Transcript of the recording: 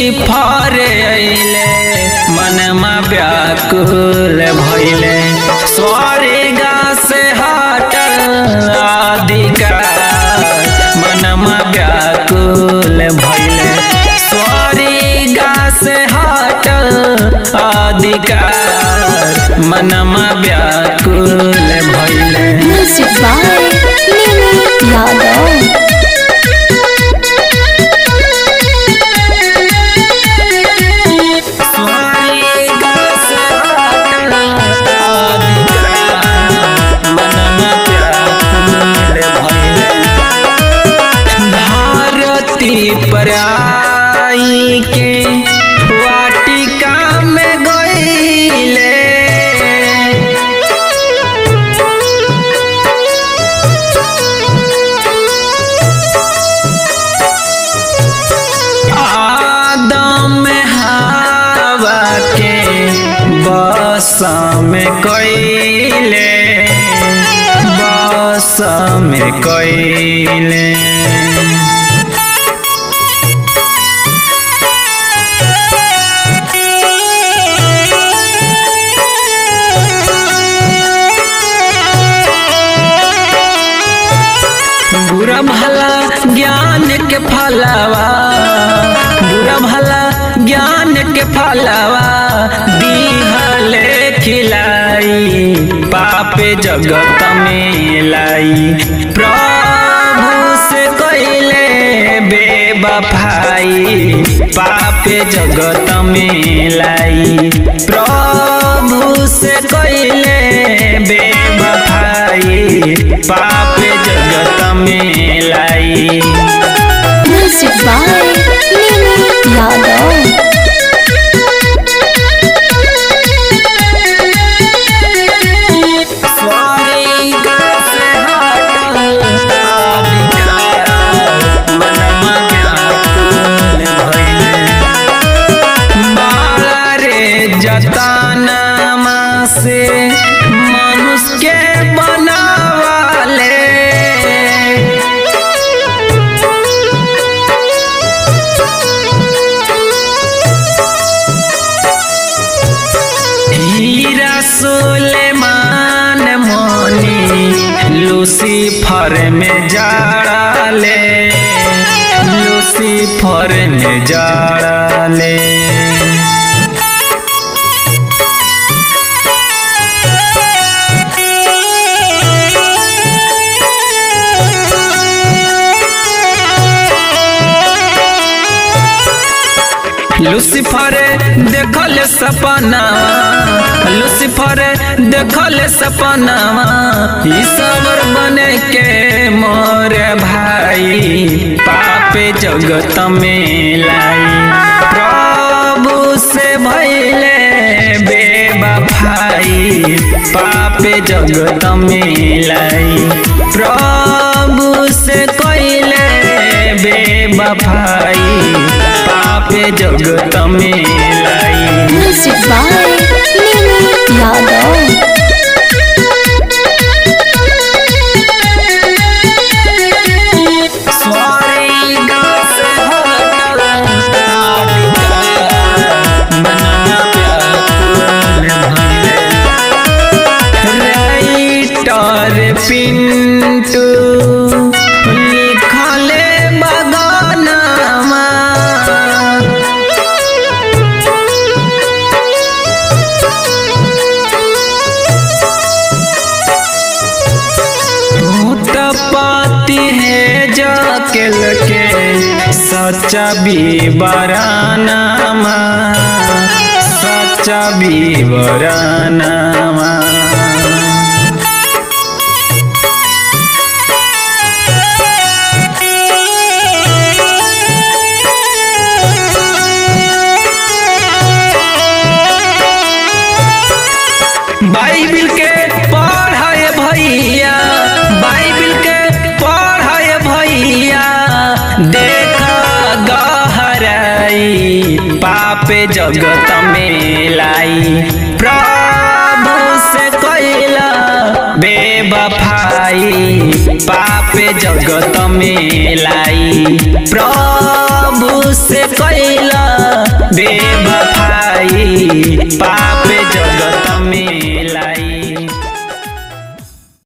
Lucifer अइले मनमा व्याकुल भइले स्वर्गा से हटल अधिकार मनमा व्याकुल भइले स्वर्गा से हटल अधिकार मनमा व्याकुल भइले Music by Mimi Yadav. स्वर्गा से हटल अधिकार मनमा व्याकुल भइले भारती पर आई के वाटिका में गईले आदम हवा के बस में कईले बस में कईले बुरा भला ज्ञान के फलावा बुरा भला ज्ञान के फलावा दीहले खिलाई पापे जगत में लाई प्रभु से कइले बेबफाई पापे जगत में लाई प्रभु से कइले बेबफाई पापे जगत में लाई Music by Mimi Yadav. स्वर्ग से हटल अधिकार मनमा व्याकुल भइले बाला रे जतनामा से मनुष्य के बनावाले हीरा सुलेमान मोनी लूसीफर में जाड़ाले लूसीफर में जाड़ाले लूसीफर देखल सपना लूसीफर देखल सपना ईश्वर बने के मोर भाई पापे जगत में लाई प्रभु से भैले बेबफाई पापे जगत में लाई प्रभु से कइले बेबफाई पापे जगत में लाई Music by Mimi Yadav. स्वर्ग से हटल अधिकार मनमा व्याकुल भइले राइटर पिंटू लिखले बगानमा भूत पाती है जाकेल के सच्चा बीबरानामा सच्चा बीबरानामा बाइबिल के पढ़ाए भैया बाइबिल के पढ़ाए भैया देख गहराई पापे जगत में लाई प्रभु से कैला बेबफाई पापे जगत में लाई प्रभु से कैला बेवफाई पाप जगत में लाई